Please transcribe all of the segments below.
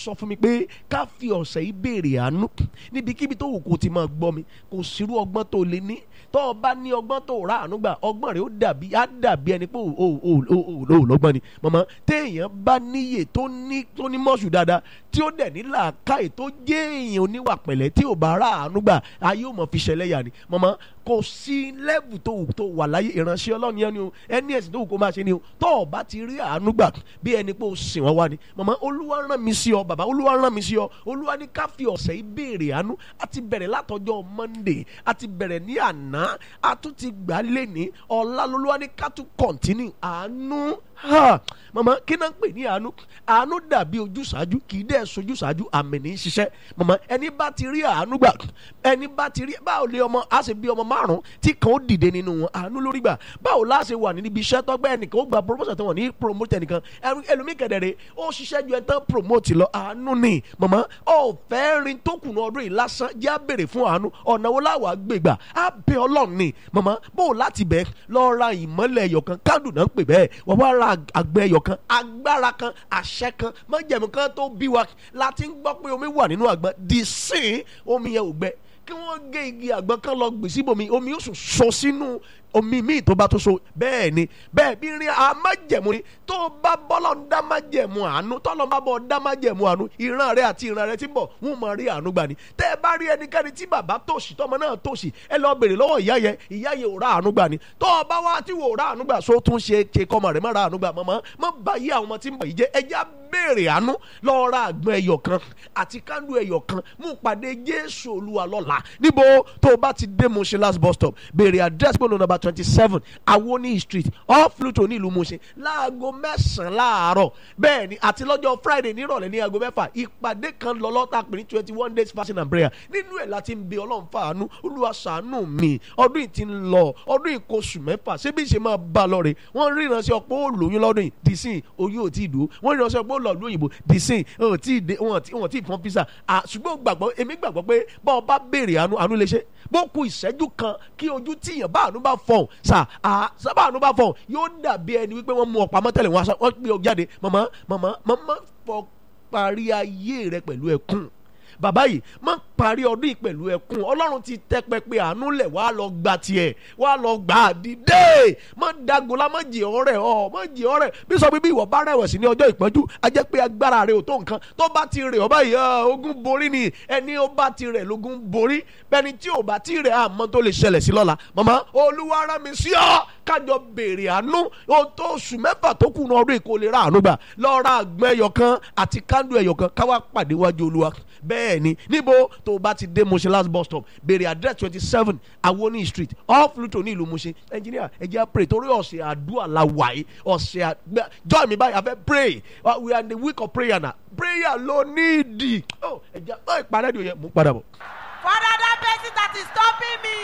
sọ fún mi pé ká fi ọ̀sẹ̀ yìí béèrè àánú níbikíbi tó wù kó ti máa gbọ́ mi kò sírú ọgbọ́n tó lè ní tó o bá ní ọgbọ́n tó rà àánú gbà ọgbọ́n rẹ̀ ó dàbí á dàbí ẹni pé ò ò ò ò ò ò lọ́gbọ́n ni mọ̀mọ́ téèyàn bá níyè tó ní tó ní mọ́ṣù dáadáa tí ó dẹ̀ ní làákàyè tó jẹ́ èèyàn oníwà pẹ̀lẹ́ tí ò bá rà àánú gbà ayé ò mọ̀ fi ṣẹlẹ̀ yà ni mọ̀mọ́ kò sí lẹ́bù tó wù tó wà láyé ìránṣẹ́ ọlọ́run yẹn ni o ẹni ẹ̀sìn tó wù kó máa ṣe ni o tó o bá ti rí àánú gbà bí ẹni pé o sìn wọ́n wá ni mọ̀mọ́ olúwa rán mi sí ọ bàbá olúwa rán mi sí ọ olúwa ní ká fi ọ̀sẹ̀ yìí béèrè àánú a ti bẹ̀rẹ̀ látọjọ́ monday a ti bẹ̀rẹ̀ ní àná a tún ti gbà lẹ́ni ọ̀la lolúwa ní ká tún kọ̀ntínú àánú ha mama kí náà ń pè ní àánú àánú dàbí ojúṣàájú kì í dẹ́ sojúṣàájú àmì ní í ṣiṣẹ́ mama ẹni bá ti rí àánú gbà ẹni bá ti rí báwo lé ọmọ á sì bí ọmọ márùn tí kan ó dìde nínú wọn àánú lórí gbà báwo la ṣe wà níbi iṣẹ́ tọ́gbẹ́ ẹnìkan ó gba promotion tí wọ́n ní promote ẹnìkan ẹlòmíì kẹ̀dẹ̀rẹ̀ ó ṣiṣẹ́ ju ẹ̀ tán promote lọ àánú ni mama ó fẹ́ rin tó kùnà ọdún yìí lásán jẹ́ á béèrè fún àánú ọ̀nà wo láwàá gbègbà á bẹ ọlọ́run ni mama bó o láti bẹ̀ lọ ra ìmọ́lẹ̀ ẹ̀yọ̀kan kándùn náà ń pè bẹ́ẹ̀ wọ́n wá ra àgbẹ̀ ẹ̀yọ̀kan agbára kan àṣẹ kan májẹ̀mú kan tó bí wa láti ń gbọ́ pé omi wà nínú àgbọn di sín omi yẹn ò gbẹ kí wọ́n gé igi àgbọn kan lọ gbèsè bomi omi yóò sùn sọ sínú omi míì tó bá tó so bẹ́ẹ̀ ni bẹ́ẹ̀ bí rin amájẹ̀mú ni tó bá bọ́lọ̀ ń dá májẹ̀mú àánú tọ́lọ́ bá bọ́ dá májẹ̀mú àánú ìran rẹ àti ìran rẹ ti ń bọ̀ wọ́n máa rí àánú gbà ní tẹ́ ẹ bá rí ẹnikẹ́ni tí bàbá tòṣì tọmọ náà tòṣì ẹ lọ bèrè lọ́wọ́ ìyá yẹn ìyá yẹn ò rà àánú gbà ní tó o bá wá tí wò rà àánú gbà so tún ṣe ṣe kọ́mọ rẹ̀ má rà àánú gbà mọ́mọ́ mọ́ bá yí àwọn ọmọ tí ń bọ̀ yìí jẹ́ ẹ já béèrè àánú lọ ra àgbọn ẹyọ kan àti kándù ẹyọ kan mú pàdé jésù olúwa lọ́la níbo tó o bá ti dé Mushin last bus stop béèrè address pẹ̀lú number twenty seven awoni street off Luto ní ìlú Mushin láago mẹ́sàn-án láàárọ̀ bẹ́ẹ̀ ni àti lọ́jọ́ friday nírọ̀lẹ́ ní aago mẹ́fà ìpàdé kan lọ lọ́ta pè ní twenty one days fasting and prayer nínú ẹ̀ láti ń bẹ ọlọ́run fàánú olúwa ṣàánú mi ọdún yìí ti ń lọ ọdún yìí kò sùn mẹ́fà ṣé bí ṣe máa bá a lọ rè wọ́n ríran sí ọ̀pọ̀ ó lóyún lọ́dún yìí dìísìn oyún ò tí ì dúró wọ́n ríran sí ọ̀pọ̀ ó lọ lóyìnbó dìísìn ò tí ì dé wọn ò tí ì fọ́n pizza ṣùgbọ́n gbàgbọ́ èmi gbàgbọ́ pé bá ọ bá béèrè àánú àánú lè ṣe bó ku ìṣẹ́jú kan kí ojú tíyàn bá àánú bá fọ̀hún sà sábà àánú bá fọ̀hún yóò dàbí ẹni wípé wọ́n mú ọ̀pá mọ́tẹ́lẹ̀ wọ́n gbé ọ jáde màmá màmá màmá fọ parí ayé rẹ pẹ̀lú ẹkún bàbá yìí má parí ọdún yìí pẹ̀lú ẹkún ọlọ́run ti tẹ́ pẹpẹ àánú lẹ̀ wá lọ gba tiẹ̀ wá lọ gbà á dìde má dagola má jì ọ̀rẹ́ ọ má jì ọ̀rẹ́ bí sọ bí ìwọ bá rẹ̀wẹ̀sì ní ọjọ́ ìpọ́njú a jẹ́ pé agbára rẹ ò tó nǹkan tó bá ti rẹ̀ ọ báyìí ogun borí ni ẹni ó bá ti rẹ̀ lógun borí bẹ́ni tí ò bá ti rẹ̀ àmọ́ tó lè ṣẹlẹ̀ sí lọ́la màmá olúwa rán mi sí ọ kájọ béèrè àánú o tó oṣù mẹ́fà tó kù ní ọdún ìkó lè ra àánú gbà lọ ra àgbọn ẹyọ kan àti kándù ẹyọ kan káwá pàdé wájú olúwa bẹ́ẹ̀ ni níbo tó o bá ti dé Mushin last bus stop béèrè address twenty seven Awoni street off Luto ní ìlú Mushin engineer ẹ jẹ́ pray torí ọ̀sẹ̀ àdúrà la wà yìí ọ̀sẹ̀ àgbẹ̀ join mi báyìí a fẹ́ pray uh, we are in the week of prayer na prayer ló ní ìdí ẹ jẹ́ ọ ìpàdé ìdí òye mú padà bọ̀. Father, that person that is stopping me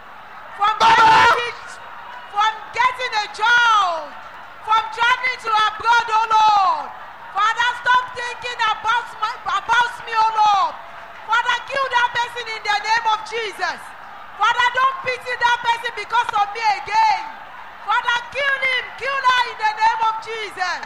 from getting, from getting a job, from traveling to abroad, oh Lord. Father, stop thinking about, my, about me, oh Lord. Father, kill that person in the name of Jesus. Father, don't pity that person because of me again. Father, kill him, kill her in the name of Jesus.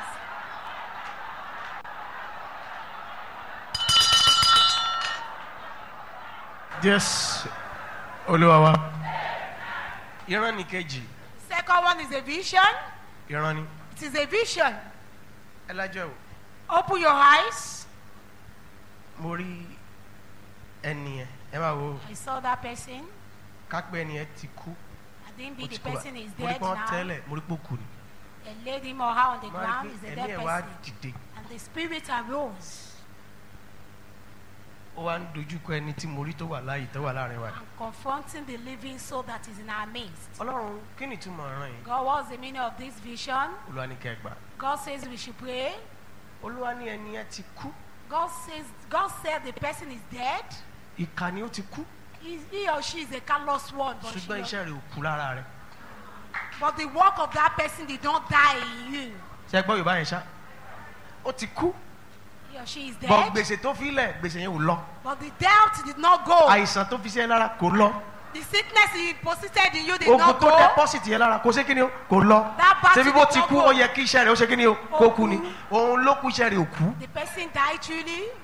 Yes, Olúwa wa. Ìran ni kejì, Second one is a vision. ìran ni. It is a vision. Ẹ lájọ́ o, Open your eyes. mo rí ẹni yẹn, ẹ máa wo I saw that person. kápẹ́ ẹni yẹn ti kú. I think ó be ti the kú bá- person is Mo rí dead pé wọ́n now. tẹ́lẹ̀, mo rí pé ó kú ni. They laid him or her on the Mo rí ground. pé Is a ẹ̀mí dead ẹ̀ wá person. dìde. And the spirit arose Ó wá ń dojú kọ ẹni tí mo rí tó wà láàyè tó wà láàrin wa. and confronting the living soul that is in our midst. Ọlọ́run kí ni ìtumọ̀ ọ̀ràn yìí? God, what's the meaning of this vision? Olúwa ní kẹ́ ẹ gbà. God says we should pray. Olúwa ní ẹni yẹn ti kú. God says God said the person is dead. Ìkà ni ó ti kú. He, he or she is a callous one, but, she, Ṣùgbọ́n iṣẹ́ rẹ̀ ò kú lára rẹ̀. but the work of that person did not die in you. Ṣé ẹ gbọ́ Yorùbá yẹn ṣá? Ó ti kú. He or she is Bọ̀ dead, gbèsè tó fi lẹ̀ gbèsè yẹn ò lọ. but the doubt did not go. Àìsàn tó fi sí ẹ lára kò lọ. The sickness he deposited in you did Ogun not tó go. deposit yẹn lára kò ṣe kí ni o kò lọ. That battle Ṣé bí bó did ti not kú go. ó yẹ kí iṣẹ́ rẹ̀ ó ṣe kí ni o kó kú ni. Òun ló kú iṣẹ́ rẹ̀ ò kú. The person died truly.